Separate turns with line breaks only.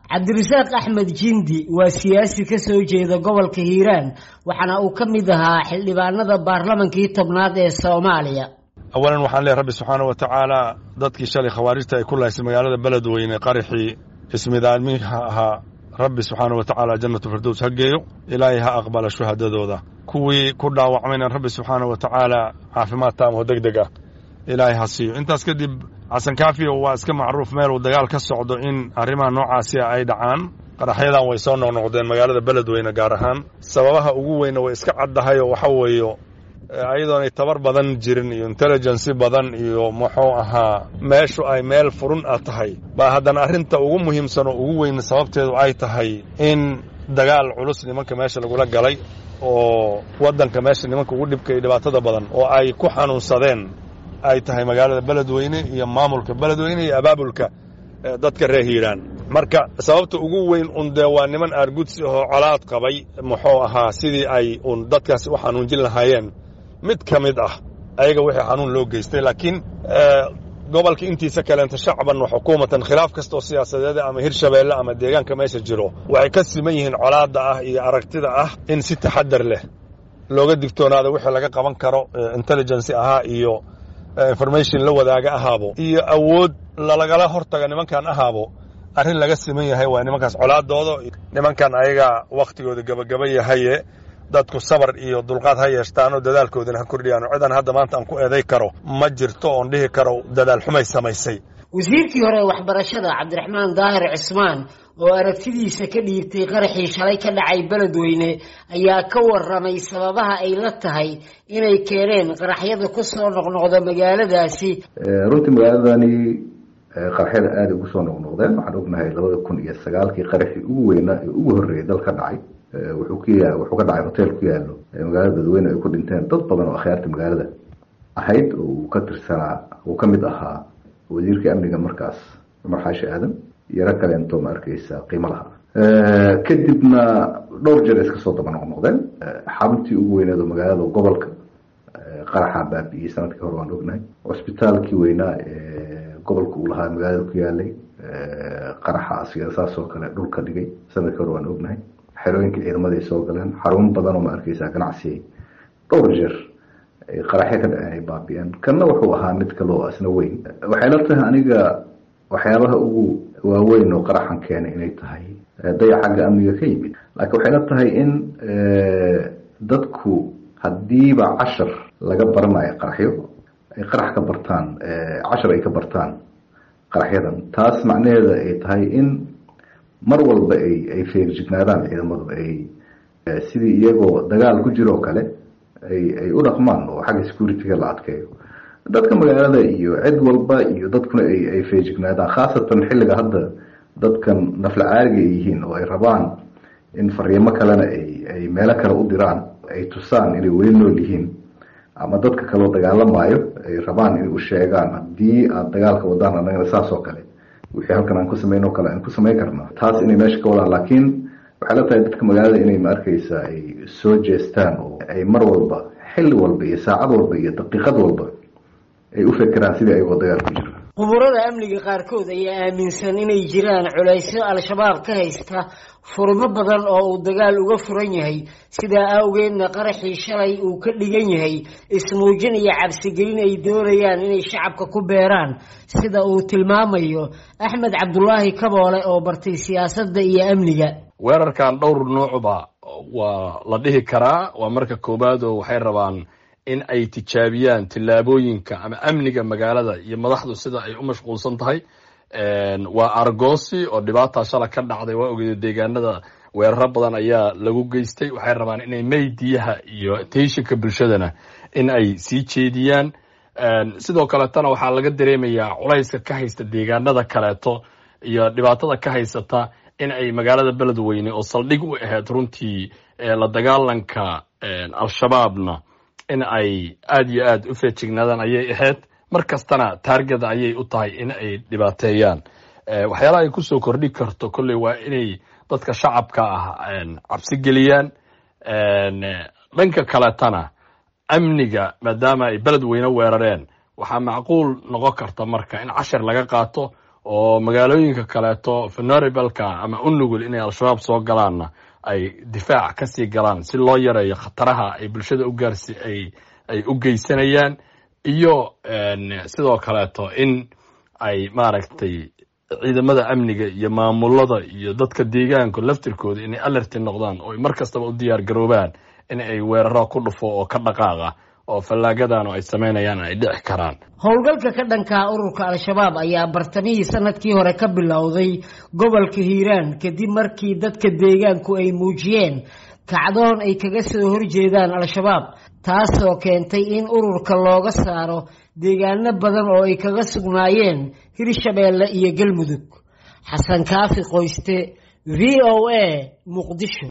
cabdirasaaq axmed jindi waa siyaasi ka soo jeeda gobolka hiiraan waxaana uu ka mid ahaa xildhibaanada baarlamankii tobnaad ee soomaaliya
awalan waxaan leehay rabbi subxaana wa tacaala dadkii shalay khawaarijta ay ku lahaysay magaalada beledweyne qaraxii ismidaadmiha ahaa rabbi subxaana wa tacaala jannatu firdows ha geeyo ilaahay ha aqbala shuhadadooda kuwii ku dhaawacmayna rabbi subxaana wa tacaala caafimaad taamo deg deg ah ilaahay ha siiyo intaas kadib xasan kaafiyo waa iska macruuf meel uu dagaal ka socdo in arrimaha noocaasi ay dhacaan qaraxyadan way soo noqnoqdeen magaalada beledweyne gaar ahaan sababaha ugu weyna way iska caddahay oo waxa weeyo ayadoonay tabar badan jirin iyo intelligency badan iyo muxuu ahaa meeshu ay meel furun ah tahay baa haddana arrinta ugu muhiimsan oo ugu weyn sababteedu ay tahay in dagaal culus nimanka meesha lagula galay oo waddanka meesha nimanka ugu dhibka iyo dhibaatada badan oo ay ku xanuunsadeen ay tahay magaalada beledweyne iyo maamulka beledweyne iyo abaabulka dadka reer hiiraan marka sababta ugu weyn un dee waa niman aargudsi ahoo colaad qabay muxuu ahaa sidii ay un dadkaasi u xanuunjin lahaayeen mid ka mid ah ayaga wixii xanuun loo geystay laakiin gobolka intiisa kaleenta shacban wa xukuumatan khilaaf kasta oo siyaasadeed ama hirshabeelle ama deegaanka meesha jiro waxay ka siman yihiin colaadda ah iyo aragtida ah in si taxadar leh looga digtoonaado wixii laga qaban karo intelligency ahaa iyo information la wadaaga ahaabo iyo awood lalagala hortaga nimankan ahaabo arrin laga siman yahay waa nimankaas colaadooda nimankan ayaga wakhtigooda gabagaba yahaye dadku sabar iyo dulqaad ha yeeshtaanoo dadaalkoodana ha kordhiyaano cidan hadda maanta aan ku eeday karo ma jirto oon dhihi karo dadaal xumay samaysay
wasiirkii hore ee waxbarashada cabdiraxmaan daahir cismaan oo aragtidiisa ka dhiibtay qaraxii shalay ka dhacay beledweyne ayaa ka warramay sababaha ay la tahay inay keeneen qaraxyada ku soo noqnoqda magaaladaasi
runtii magaaladani qaraxyada aada ugu soo noqnoqdeen waxaan ognahay labada kun iyo sagaalkii qaraxii ugu weynaa ee ugu horreeyay dal ka dhacay wuxuu ku ya wuxuu ka dhacay hotel ku yaallo magaalada beledweyne ay ku dhinteen dad badan oo akhyaarta magaalada ahayd oo uu ka tirsanaa uu ka mid ahaa wasiirka amniga markaas cumar xaashi aadan iyo rag kaleento ma arkeysa qiimo laha kadibna dhowr jeer iska soo daba noqnoqdeen xaruntii ugu weyneed oo magaalada gobolka qaraxa baabi'iyey sanadkii hore waan ognahay cusbitaalkii weynaa ee gobolka uu lahaa magaalada ku yaalay qaraxa asiga saas oo kale dhulka dhigay sanadkii hore waan ognahay xerooyinka ciidamada ay soo galeen xarun badan oo ma arkeysa ganacsi dhowr jeer qaraxyo ka dhaceen ay baabi'een kanna wuxuu ahaa mid kaloo isna weyn waxay la tahay aniga waxyaabaha ugu waaweyn oo qaraxan keenay inay tahay dayac xagga amniga ka yimid laakiin waxay la tahay in dadku haddiiba cashar laga baranayo qaraxyo ay qarax ka bartaan cashar ay ka bartaan qaraxyadan taas macnaheeda ay tahay in mar walba ay ay feerjignaadaan ciidamadu ay sidii iyagoo dagaal ku jiro oo kale ay ay u dhaqmaan oo xagga security-ga la adkeeyo dadka magaalada iyo cid walba iyo dadkuna ay ay feejignaadaan khaasatan xilliga hadda dadkan nafla caaliga ay yihiin oo ay rabaan in fariimo kalena ay ay meelo kale u diraan ay tusaan inay weli nool yihiin ama dadka kaleo dagaalamayo ay rabaan inay u sheegaan haddii aada dagaalka wadaan annagana saas oo kale wixii halkan aan ku samayn oo kale aan ku samayn karna taas inay meesha ka wadaan laakiin waxay la tahay dadka magaalada inay ma arkeysa ay soo jeestaan oo ay mar walba xilli walba iyo saacad walba iyo daqiiqad walba ay u fekeraan sidii ayagoo dagaal ku jira
quburada amniga qaarkood ayaa aaminsan inay jiraan culaysyo al-shabaab ka haysta furmo badan oo uu dagaal uga furan yahay sidaa awgeedna qaraxii shalay uu ka dhigan yahay ismuujin iyo cabsigelin ay doonayaan inay shacabka ku beeraan sida uu tilmaamayo axmed cabdulaahi kaboole oo bartay siyaasadda iyo amniga
weerarkan dhowr nuucba waa la dhihi karaa waa marka koowaad oo waxay rabaan in ay tijaabiyaan tillaabooyinka ama amniga magaalada iyo madaxdu sida ay u mashquulsan tahay waa argosi oo dhibaata shala ka dhacday waa ogeeda deegaanada weeraro badan ayaa lagu geystay waxay rabaan inay maydiyaha iyo teyshinka bulshadana in ay sii jeediyaan sidoo kaleetana waxaa laga dareemayaa culayska ka haysta deegaanada kaleeto iyo dhibaatada ka haysata in ay magaalada beledweyne oo saldhig u ahayd runtii la dagaalanka al-shabaabna in ay aada iyo aada u feejignaadaan ayay ahayd mar kastana taargeda ayay u tahay in ay dhibaateeyaan waxyaalaha ay kusoo kordhi karto kolley waa inay dadka shacabka ah cabsi geliyaan dhanka kaletana amniga maadaama ay beled weyne weerareen waxaa macquul noqon karta marka in cashar laga qaato oo magaalooyinka kaleeto venerabelka ama u nugul inay al-shabaab soo galaanna ay difaac kasii galaan si loo yareeyo khataraha ay bulshada ugaarsi ay ay u geysanayaan iyo sidoo kaleeto in ay maaragtay ciidamada amniga iyo maamulada iyo dadka deegaanka laftirkooda inay alerti noqdaan oo mar kastaba u diyaar garoobaan in ay weeraro ku dhufo oo ka dhaqaaqa oo fallaagadan ay samaynayaan ay dhici karaan
howlgalka ka dhankaa ururka al-shabaab ayaa bartamihii sanadkii hore ka bilowday gobolka hiiraan kadib markii dadka deegaanku ay muujiyeen kacdoon ay kaga soo horjeedaan al-shabaab taasoo keentay in ururka looga saaro deegaano badan oo ay kaga sugnaayeen hirshabeelle iyo galmudug xasan kaafi qoyste v o a muqdisho